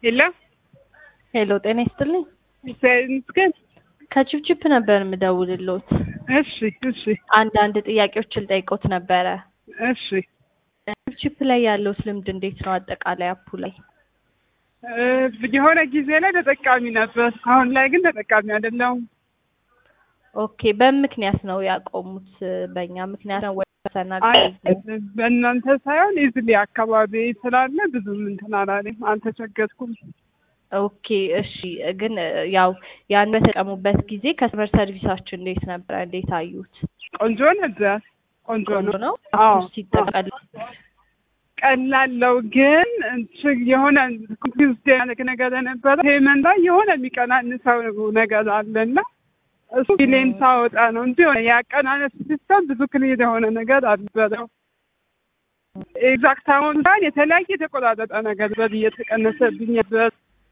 ሄሎ ሄሎ ጤና ይስጥልኝ። እግዚአብሔር ይመስገን። ከችፕችፕ ነበር የምደውልልዎት። እሺ እሺ አንዳንድ ጥያቄዎችን ልጠይቅዎት ነበረ። እሺ ችፕችፕ ላይ ያለዎት ልምድ እንዴት ነው? አጠቃላይ አፑ ላይ እ የሆነ ጊዜ ላይ ተጠቃሚ ነበር። አሁን ላይ ግን ተጠቃሚ አይደለሁም። ኦኬ። በምን ምክንያት ነው ያቆሙት? በእኛ ምክንያት ነው ወይ ፐርሰናል አይ ኬዝ ነው? በእናንተ ሳይሆን ኢዝሊ አካባቢ ስላለ ብዙም እንትን አላለኝ፣ አልተቸገርኩም። ኦኬ እሺ። ግን ያው ያን በተጠቀሙበት ጊዜ ከስተመር ሰርቪሳችን እንዴት ነበረ? እንዴት አዩት? ቆንጆ ነበር። ቆንጆ ቆንጆ ነው። ነው። አዎ አፑ ሲጠቀል ቀላለው ግን እንትን የሆነ ኮንፊውዝድ ያደረግ ነገር ነበረ። ፔመንት ላይ የሆነ የሚቀናንሰው ነገር አለና እሱ ቢሌን ሳወጣ ነው እንጂ የሆነ የአቀናነስ ሲስተም ብዙ ክሊር የሆነ ነገር አልነበረው። ኤግዛክት አሁን ሳይሆን የተለያየ የተቆራረጠ ነገር በዚህ እየተቀነሰብኝ ነበር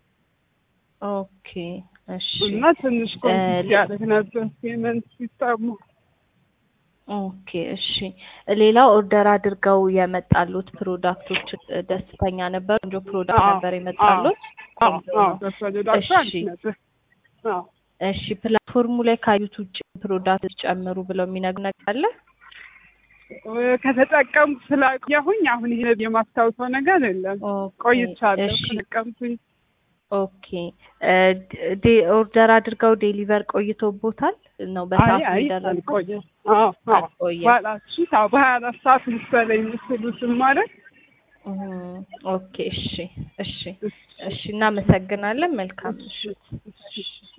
ኦኬ እሺ እና ትንሽ ኮንፊውዝድ ያደረግ ነበር ፔመንት ሲስተሙ። ኦኬ እሺ። ሌላው ኦርደር አድርገው የመጣሉት ፕሮዳክቶች ደስተኛ ነበሩ? ቆንጆ ፕሮዳክት አዎ፣ ነበር የመጣሉት? አዎ ቆንጆ አዎ ነው። በፕሮዳክቱ እሺ። አሪፍ ነበር። አዎ እሺ ፕላትፎርሙ ላይ ካዩት ውጭ ፕሮዳክት ጨምሩ ብለው የሚነግሩ ነገር አለ? ከተጠቀምኩ ስላቆየሁኝ አሁን ይሄ የማስታውሰው ነገር የለም። ኦኬ፣ ቆይቻለሁ እሺ ከተጠቀምኩኝ። ኦኬ እ ዴ- ኦርደር አድርገው ዴሊቨር ቆይቶቦታል ነው አይ በሰዓት አይ የደረሰው? አልቆየም። አዎ አዎ አልቆየም። ባላችሁ አዎ በሀያ አራት ሰዓት መሰለኝ ምስሉስም ማለት እም፣ ኦኬ እሺ እሺ እሺ እናመሰግናለን። መልካም ምሽት። እሺ